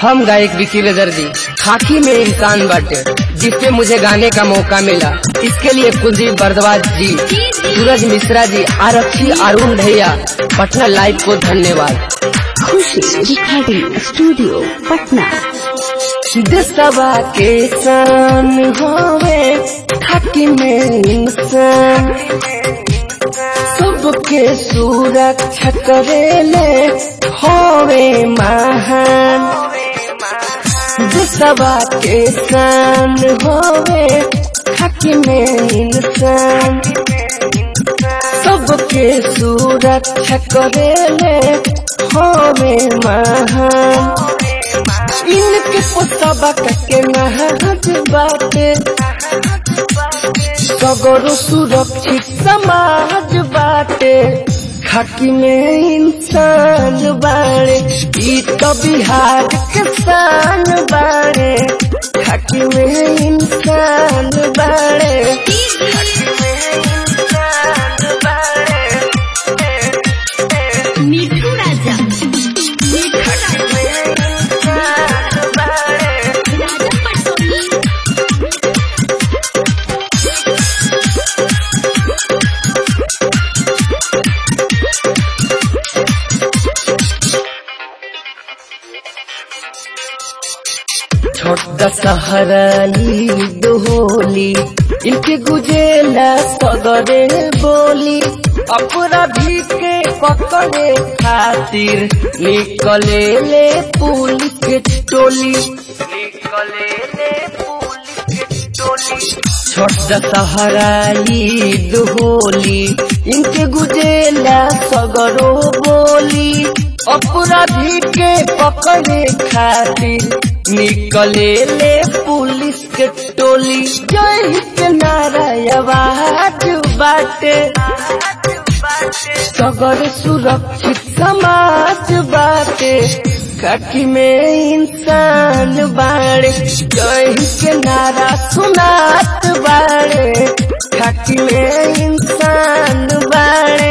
हम गायक विकी दर्दी खाकी में इंसान बाटे जिसपे मुझे गाने का मौका मिला इसके लिए कुलदीप बरदवाज जी सूरज मिश्रा जी आरक्षी अरुण भैया पटना लाइव को धन्यवाद खुशी रिकॉर्डिंग स्टूडियो पटना दसवा के सान होवे खाकी में इंसान सबके सुरक्षा करेले होवे महान दसवा के सान होवे खाकी में इंसान सबके सुरक्षा करेले होवे महान इनके पुतबा के नहज बाटे सगरो सुरक्षित समाज बाटे खाकी में इंसान बाड़े ई तो बिहार के शान बाड़े खाकी में इंसान बाड़े मिठू राजा मिठू राजा राजा पटोली छोटा सहराली दोहोली इनके गुजेला सगरे बोली अपराधी के पकड़े खातिर निकले ले पुलिस के टोली निकले ले पुलिस के टोली छोटा सहराली दोहोली इनके गुजेला सगरो बोली अपराधी के पकड़े खातिर निकले ले पुलिस के टोली जय के नारा आवाज बाटे सगर सुरक्षित समाज बाटे काकी में इंसान बाड़े जय के नारा सुनात बाड़े काकी में इंसान बाड़े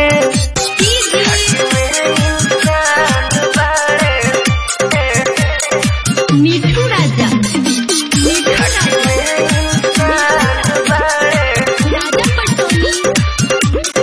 मिठू राजा मिठू राजा राजा पटोली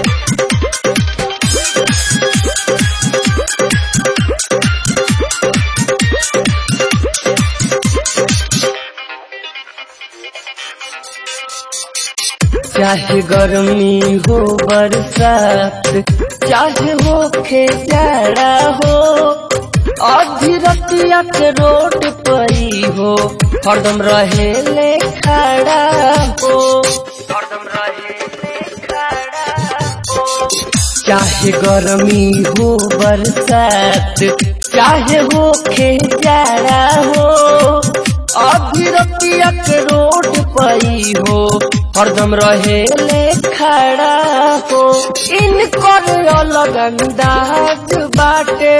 चाहे गर्मी हो बरसात चाहे हो जाड़ा हो आधी रतिया के रोड परी हो हरदम रहे ले खड़ा हो हरदम रहे ले खड़ा हो चाहे गर्मी हो बरसात चाहे हो जाड़ा हो आधी रतिया के रोड पई हो हरदम रहे ले खड़ा हो इनकर अलग अंदाज बाटे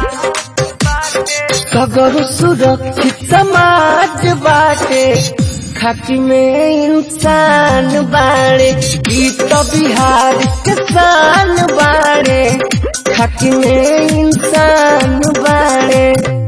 सगर सुरक्षित समाज बाटे खाकी में इंसान बाड़े ई तो बिहार के शान बाड़े खाकी में इंसान बाड़े